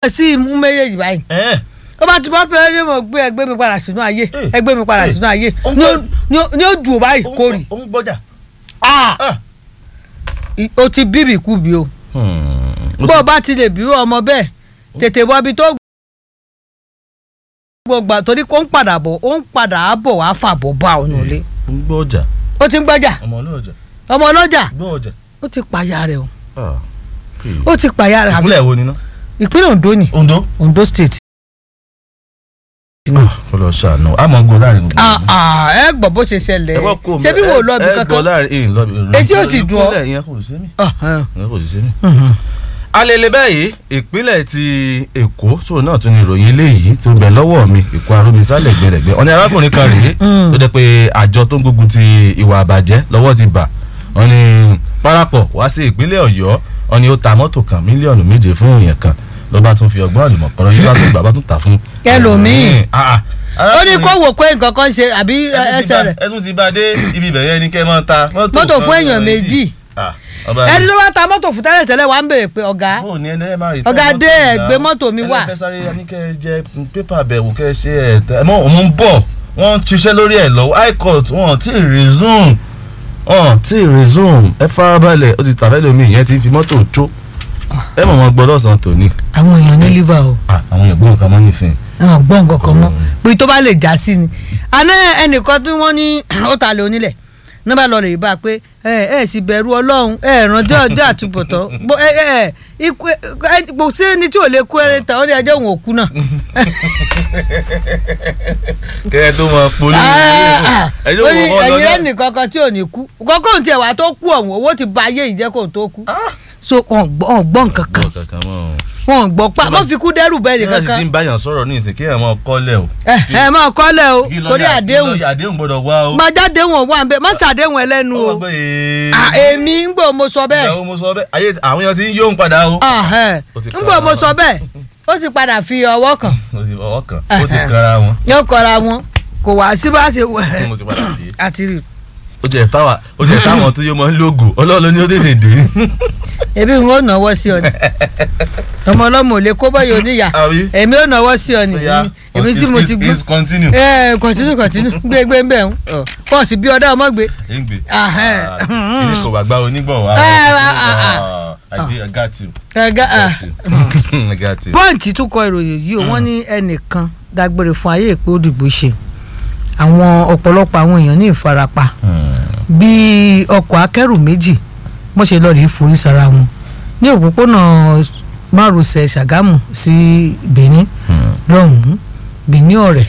sí imú méjèèjì báyìí ẹ ó bá ti bọ́ fẹ́ ẹ mọ̀ gbé ẹgbẹ́ mi padà sínú ayé Eh. ẹgbẹ́ mi padà Eh. sínú ayé Ó ń ní ó- gbọ́- ní ó- ní ó dùn ó báyìí kórì ó ń gbọ́jà. Ah! Ah. I- o ti bíbì kú bí o bó o bá ti lè bí ọmọ bẹ́ẹ̀ tètè wọ ibi tó gbogbo torí kó ń padà bọ̀ ó ń padà bọ̀ wá fàbọ̀ bá ọ̀nà ilé ó ń gbọ́jà ó ti ń gbọ́jà ọmọ ọlọ́jà ọmọ ọlọ́jà gbọ́jà. ó ti pàyà rẹ̀ o Ah. ó ti pàyà rẹ̀ àfi ìpínlẹ̀ wo ni ná. ìpínlẹ̀ Ondo ni Ondo. Ondo state. kó lọ ṣàánú àmọ́ gbọ́ láàrin gbogbo. Ah, ah, ẹ gbọ́ bó ṣe ṣẹlẹ̀ ẹ wọ́n kó ṣé bí wò ó lọ bí ẹ gbọ́ kankan. láàrin ẹ lọ bí. Etí ò sì dùn ọ́. ìpínlẹ̀ yẹn kò sí mi. Ah, ah. ìyẹn kò sí sí mi. Mhm. alele báyìí ìpínlẹ̀ ti èkó sóò náà tún ní ìròyìn eléyìí tó ń bẹ lọ́wọ́ mi èkó arómisálẹ̀ gbẹ̀rẹ̀gbẹ̀ ọ̀ní arákùnrin kan rèé Mm. tó jẹ́ pé àjọ tó ń gbógun ti ìwà àbàjẹ́ lọ́wọ́ ti bà wọ́n ní parapọ̀ wá sí ìpínlẹ̀ ọ̀yọ́ wọ́n ní ó ta mọ́tò kan mílíọ̀nù méje fún èèyàn kan ló bá tún fi ọgbọ́n àlùmọ̀kọ́rọ́ yìí bá tún gbà bá tún tà fún. Ẹlòmíì. Ah, ah. ó ní kó wò pé nǹkan kan ṣe àbí Ẹ tún ti ẹsẹ̀ bá- rẹ̀ ẹ tún ti bá dé ibi ibẹ̀ yẹn ni kẹ́ ẹ máa ta Mọ́tò fún kan èèyàn méjì. Ah, ọba ẹni tó bá ta mọ́tò fún tẹ́lẹ̀ tẹ́lẹ̀ wà ń béèrè pé ọ̀gá bó ni ẹni ẹ máa rí Ọ̀gá tẹ́ dé mọ́tò ẹ̀ náà. gbé mọ́tò mi wá. ẹ fẹ́ sáré ní kẹ́ ẹ jẹ pépà bẹ̀wò kẹ́ ẹ ṣe ẹ̀ tẹ́ ẹ mọ́ òun ń bọ̀ wọ́n ń ṣiṣẹ́ lórí ẹ̀ lọ́wọ́ high court wọ́n ti resume wọ́n ti resume ẹ farabalẹ̀ ó ti tàfẹ́ lómi ìyẹn ti fi mọ́tò jó ẹ mọ̀ wọn gbọ́ lọ́sàn-án tòní àwọn èèyàn ní liver o Ah, àwọn èèyàn gbọ́n kan mọ́ nísìn àwọn gbọ́ nǹkan kan mọ́ Mm. pé tó bá lè já sí ni àná ẹnìkan tí wọ́n ní ó ta lè onílẹ̀ náà bá lọ rè bá a pé ẹ ẹ sì bẹ̀rù ọlọ́run ẹ ránjọ́ ọjọ́ àtúbọ̀tán Bó- ẹ ẹ ikú ẹ kò sí ẹni tí ò lè kú ẹrẹ tán ó ní ẹjọ́ òun ò kú náà. kẹ́ ẹ tó mọ polú Ah, ẹ ó tó ní mọ ẹ̀yin lọ́nà lẹ́nì kankan tí ò ní kú kọ́kọ́ tí ẹ̀ wá tó kú ọ̀hún owó ti ba ayé ìjẹ́ kó tó kú so wọn gbọ́ wọn gbọ́ nǹkan kan gbọ́ kankan mọ́ ọ. wọn gbọ́ pa wọ́n fi kú dẹ́rù bẹ́ẹ̀ kí nìkan wọ́n sì ti kan ń báyàn sọ̀rọ̀ ní ìsìn kí ẹ̀ mọ́ kọ́lẹ̀ o. ẹ ẹ máa kọ́lẹ̀ o Kí lọ́ọ̀yà- torí kí àdéhùn lọ́ọ̀yà àdéhùn gbọ́dọ̀ wá o. máa jáde wọn wà ń bẹ má ṣàdéhùn ẹlẹ́nu o Ó wá gbé e. Ah, èmi ń gbọ́ mo sọ bẹ́ẹ̀ ìyàwó mo sọ bẹ́ẹ̀ ayé àwọn èèyàn ti ń yóò ń padà o. Ah, ẹ. Ó ti ń gbọ́ mo sọ bẹ́ẹ̀ ó ti padà fi ọwọ́ kan mo ti fọwọ́ kàn ó ti kanra wọn. yóò kọra wọn kò wá sí bá ṣe wẹ̀ mo ti padà dé. àti rí ó jẹ táwa ó jẹ táwọn tó yẹ mọ ń lógo ọlọ́run ní ó tètè dé. ebi n ó náwó sí ọ ni ọmọ ọlọ́mọ ò lè kó bọ́yọ̀ oníyà àbí. èmi ó náwó sí ọ ni Ó yá, èmi tí mo ti gbọ́ please continue. ẹ kọ̀tínú kọ̀tínú gbé gbé ń bẹ̀ ń pọ̀ sí bí ọ̀dọ́ ọmọ gbé ẹ ń gbé. Ah, eh. kí ni kò bá gbá onígbọ̀n wa. Eh, ah, ah, Ah, I did- I got you. ẹ̀gá Got you. I got you. pọ́ǹtì tún kọ ìròyìn yìí o wọ́n ní ẹnìkan dágbére fún ayé ìpé òdìbò ṣe àwọn ọ̀pọ̀lọpọ̀ àwọn èèyàn ní ìfarapa bí ọkọ̀ akẹ́rù méjì wọ́n ṣe lọ́ọ́ rí forí sara wọn ní òpópónà márosẹ̀ Ṣàgámù sí Benin lọ́hùn-ún Benin ọ̀rẹ́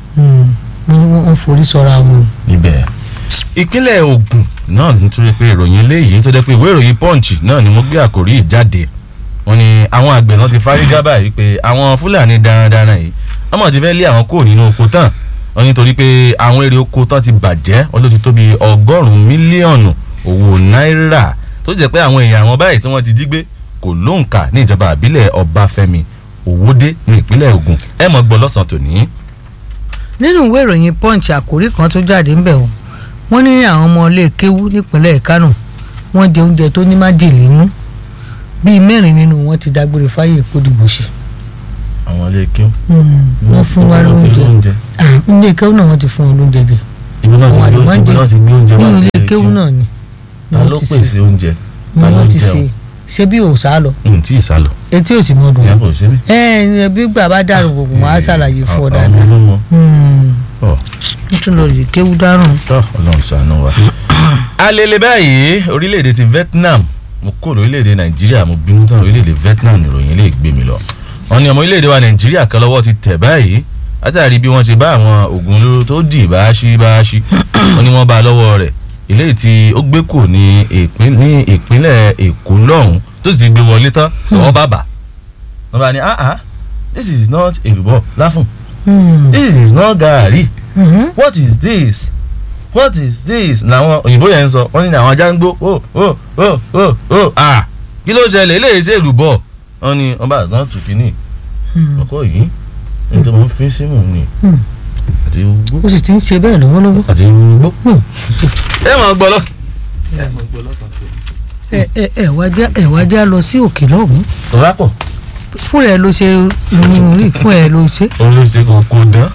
wọ́n forí sọra wọn. níbẹ̀. ìpínlẹ̀ Ògùn náà nítorí pé ìròyìn eléyìí tó jẹ́ pé ìwé ìròyìn Punch náà ni mo gbé àkórí yìí jáde wọ́n ní àwọn àgbẹ̀ náà ti fárígá báyìí pé àwọn Fúlàní darandaran yìí wọ́n mọ̀ ti fẹ́ lé àwọn kúrò nínú oko tán wọ́n nítorí pé àwọn èrè oko tán ti bàjẹ́ wọ́n ló ti tó bí ọgọ́rùn-ún mílíọ̀nù owó náírà tó jẹ́ pé àwọn èèyàn àwọn báyìí tí wọ́n ti jí gbé kò lóǹkà ní ìjọba àbílẹ̀ Ọbáfẹ́mi Òwòdé ní ìpínlẹ̀ Ògùn ẹ mọ̀ gbọ́ lọ́sàn-án tòní. nínú ìwé ìròyìn punch àkórí kan tó jáde ńbẹ̀ o wọ́n ní àwọn ọmọ ilé kéwú nípínlẹ̀ Kánò wọ́n jẹ oúnjẹ tó ní májèlé nú bíi mẹ́rin nínú wọn ti dágbére fáyé ìkódìbò ṣe àwọn ilé kí wọ́n fún wa lóúnjẹ Ah, ilé kéwú náà wọ́n ti fún wọn lóúnjẹ jẹ ibi náà ti Àwọn gbé àlùmọ́jì ibi náà ti gbé oúnjẹ ní wá ilé sí kéwú náà ni ta wọ́n ló ti pèsè ṣe oúnjẹ ni ta ló wọ́n ti jẹun? ṣe ṣé bí òòsà lọ n tí ì sálọ etí ò sì mọ dùn ìyá kò sí mi. ẹ ẹ bí gbà bá dàrú gbogbo wọn á ṣàlàyé fún ọ dáadáa ọmọ ló mọ ọ nítorí lọ yìí kéwú dárùn. tọ Ọlọ́run ṣàánú wa. alele báyìí orílẹ̀-èdè ti Vietnam mo kó orílẹ̀-èdè Nàìjíríà mo bínú tán orílẹ̀-èdè Vietnam nìròyìn lè gbé mi lọ. wọ́n ní ọmọ orílẹ̀-èdè wa Nàìjíríà kan lọ́wọ́ ti tẹ̀ báyìí látàrí bí wọ́n ti bá àwọn oògùn olóró tó dì báṣí báṣí wọ́n ní wọ́n bá a lọ́wọ́ rẹ̀ eléyìí tí ó gbé kù ní ìpín- ní ìpínlẹ̀ Èkó lọ́hùn tó sì ti gbé wọlé tán lọ́wọ́ bàbà wọ́n bá ní ah ah this is not èlùbọ́ láfún this is not gàárì what is this what is this làwọn òyìnbó yẹn ń sọ wọ́n ní àwọn ajá ń gbó ó ó ó ó ó à kí ló ṣẹlẹ̀ eléyìí ṣe èlùbọ́ wọ́n ní wọ́n bá àtúntò tù kínní ọkọ yìí ní tí mo ń fi símù ni Hmm. àti ugbó ó sì ti ń ṣe bẹ́ẹ̀ lọ́wọ́lọ́wọ́. àti ugbó. Hmm. ẹ máa gbọ́ lọ. ẹ ẹ ẹ wá já ẹ wá já lọ sí òkè lọ́hùn tọ́lá pọ̀ fún ẹ ló ṣe mm, fún ẹ ló ṣe. olóṣè kò kò dán.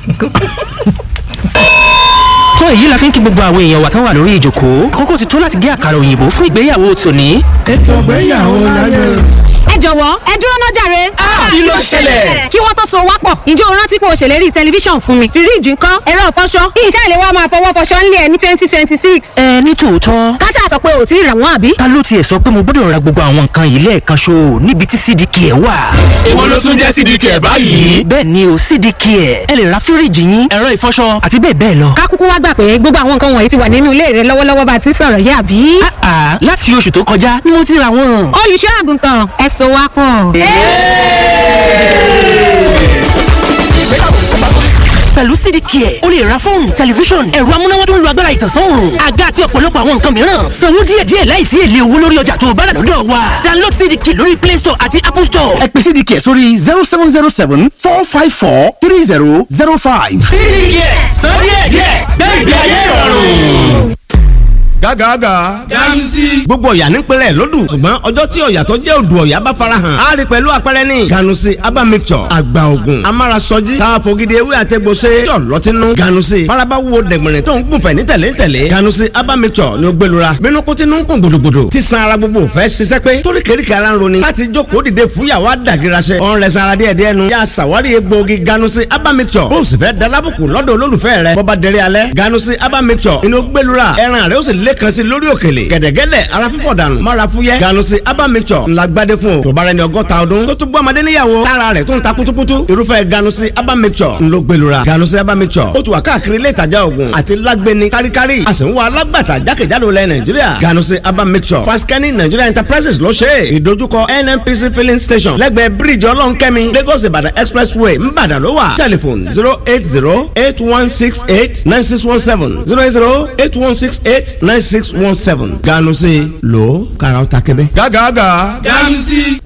tó èyí la fi ń kí gbogbo àwọn èèyàn wa tán wà lórí ìjókòó àkókò ti tó láti gé àkàrà òyìnbó fún ìgbéyàwó tòní. ètò ìgbéyàwó láyé. ẹ jọ̀wọ́ ẹ dúró náà jàre. kí ló ṣẹlẹ̀? kí wọ́n tó so wá pọ̀ ǹjẹ́ o rántí pé o ṣèlérí tẹlifíṣàn fún mi fíríìjì ńkọ́ ẹ̀rọ ìfọṣọ iṣẹ́ ìlẹ̀ wa máa fọwọ́ fọṣọ ńlẹ̀ ní twenty twenty six. ẹ ní tòótọ́ káṣá sọ pé ò tí ì rà wọ́n àbí. ta ló tiẹ̀ sọ pé mo gbọ́dọ̀ ra gbogbo àwọn nǹkan yìí lẹ́ẹ̀kan ṣo níbi tí cdk ẹ̀ wà. èwo ló tún jẹ́ sídìí kẹ̀ báyìí. bẹ́ẹ̀ ni o cdk ẹ̀ ẹ lè ra fíríìjì yín ẹ̀rọ ìfọṣọ àti bẹ́ẹ̀ bẹ́ẹ̀ lọ. ká kúkú wá gbà pé gbogbo àwọn nǹkan wọ̀nyí ti wà nínú ilé rẹ lọ́wọ́lọ́wọ́ bá a ti ń sọ̀rọ̀ yìí àbí. àà láti oṣù tó kọjá ni mo ti ra wọn. olùṣọ́ àgùntàn ẹ so wá pọ̀. pẹ̀lú cdk ẹ̀ o lè ra fóònù tẹlifíṣọ̀n ẹ̀rọ amúnáwá tó ń lo agbára ìtànsán òòrùn àga àti ọ̀pọ̀lọpọ̀ àwọn nǹkan mìíràn sanwó díẹ̀díẹ̀ láìsí èlé owó lórí ọjà tó o bá rà lọ́dọ̀ wa download cdk lórí play store àti apple store. ẹ pè sídìí kẹ̀ sórí zero seven zero seven four five four three zero zero five. sídìí kẹ̀ sọ díẹ̀díẹ̀ gbẹ̀gbẹ̀ ayé ìrọ̀rùn. gágàgà. ganusi. gbogbo ọ̀yà nípínlẹ̀ lódù ṣùgbọ́n ọjọ́ tí ọ̀yà tó jẹ́ odò ọ̀yà bá farahàn á rí pẹ̀lú àpẹẹrẹ ní. ganusi aba mixture àgbà ògùn amárasọjí káfọ́gídé ewé àtẹ̀gbọ́sẹ yọ̀ lọ́tínú. ganusi faraba wo dẹ̀gbẹ̀rẹ̀ tó ń gùnfẹ̀ ní tẹ̀lé tẹ̀lé. ganusi aba mixture ni ó gbẹlura bínú kó tinú ń kún gbòdògbòdò tí san ara gbogbo fẹ́ ṣiṣẹ́ pé torí kéríkì ara ń roni láti jókòó dìde fúyàwó àdàgìrasẹ. ọ̀n rẹ̀ sara díẹ̀ díẹ̀ nu. yà sàwárí egbòogi ganusi aba mixture bó o sì fẹ́ dalábùkù lọ́dọ̀ olólùfẹ́ rẹ̀ bọ́ba dẹrẹ́ alẹ́ ganusi aba mixture inú gbẹlura ẹran rẹ̀ ó sì lẹ́kan sí lórí òkèlè gẹ̀dẹ̀gẹ̀dẹ̀ ara fífọ̀ dànù mara fúyẹ́ ganusi aba mixture ńlá gbadé fún o tó bá rẹ ní ọgọ́ta ọdún tó tún bọ́ ọmọdé níyàwó tára rẹ̀ tún ta kutukutu irúfẹ́ ganusi aba mixture ńlọ gbẹlura ganusi aba mixture ó tún wà káàkiri ilé ìtajà oògùn àti lágbẹni káríkárí a sì ń wá alágbàtà jákèjádò lẹ nàìjíríà ganusi aba mixture faskani nigeria enterprises ló ṣe é ìdojúkọ nnpc filling station lẹ́gbẹ̀ẹ́ bíríìjì ọlọ́nkẹ́mi lagos ìbàdàn expressway ńbàdàn ló wà telephone zero eight zero eight one six eight nine six one seven zero eight zero eight one six eight nine six one seven ganusi lo karaw ta kẹbẹ. gágàgà. ganusi.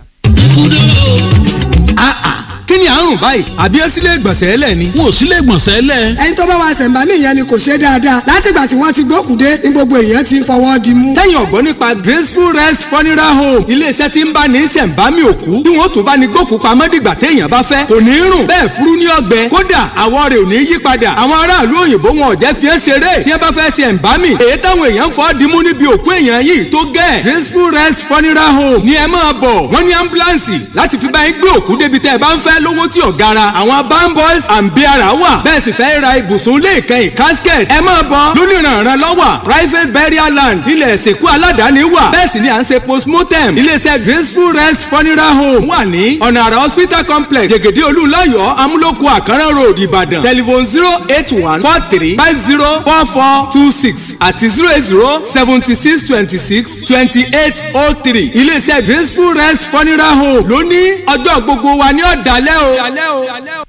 kí ni àrùn báyìí àbí ẹ sílé ìgbọ̀nsẹ̀ ẹlẹ̀ ni. wọn ò sílé ìgbọ̀nsẹ̀ lẹ̀. ẹni tó bá wa ṣẹ̀ǹbámì yẹn ni kò ṣe dáadáa látìgbà tí wọ́n ti gbókùdé ní gbogbo èèyàn ti fọwọ́ di mú. tẹ́yìn ọ̀gbọ́n nípa graceful rest funeral home iléeṣẹ́ tí ń bá ní ṣẹ̀ǹbámì òkú tí wọ́n tún bá ní gbókù pamọ́ dìgbà téèyàn bá fẹ́ kò ní rùn bẹ́ẹ̀ furu ní ọgbẹ́ kódà àwọ̀ rẹ̀ ò ní yí padà àwọn aráàlú òyìnbó wọn ò jẹ́ fi é ṣeré tí wọ́n bá fẹ́ ṣẹ̀ǹbámì èyí táwọn èèyàn fọ́ dimú níbi òkú èèyàn yìí tó gẹ̀ graceful rest funeral home ni ẹ máa bọ̀ wọ́n ní ambulance láti fi bá yín gbé òkú débi tẹ́ ẹ bá ń fẹ́ lówó tí ò gara àwọn bamboys and biara wà bẹ́ẹ̀ sì fẹ́ ra ibùsùn ilé ìkẹyìn casket ẹ máa bọ̀ lónìrànràn lọ́wọ́ private burial land ilẹ̀ ìsìnkú aládàáni wà bẹ́ẹ̀ sì ni à ń ṣe postmortem iléeṣẹ́ graceful rest funeral home wà ní ọ̀nà àrà hospital complex jẹ̀gẹ̀dẹ̀ olúlayọ̀ amúlòkù àkàrà road ìbàdàn telephone zero eight one four three five zero four four two six àti zero eight zero seventy six twenty six twenty eight oh three iléeṣẹ́ graceful rest funeral home lóní ọjọ́ gbogbo wa ní ọ̀dàlẹ́ o.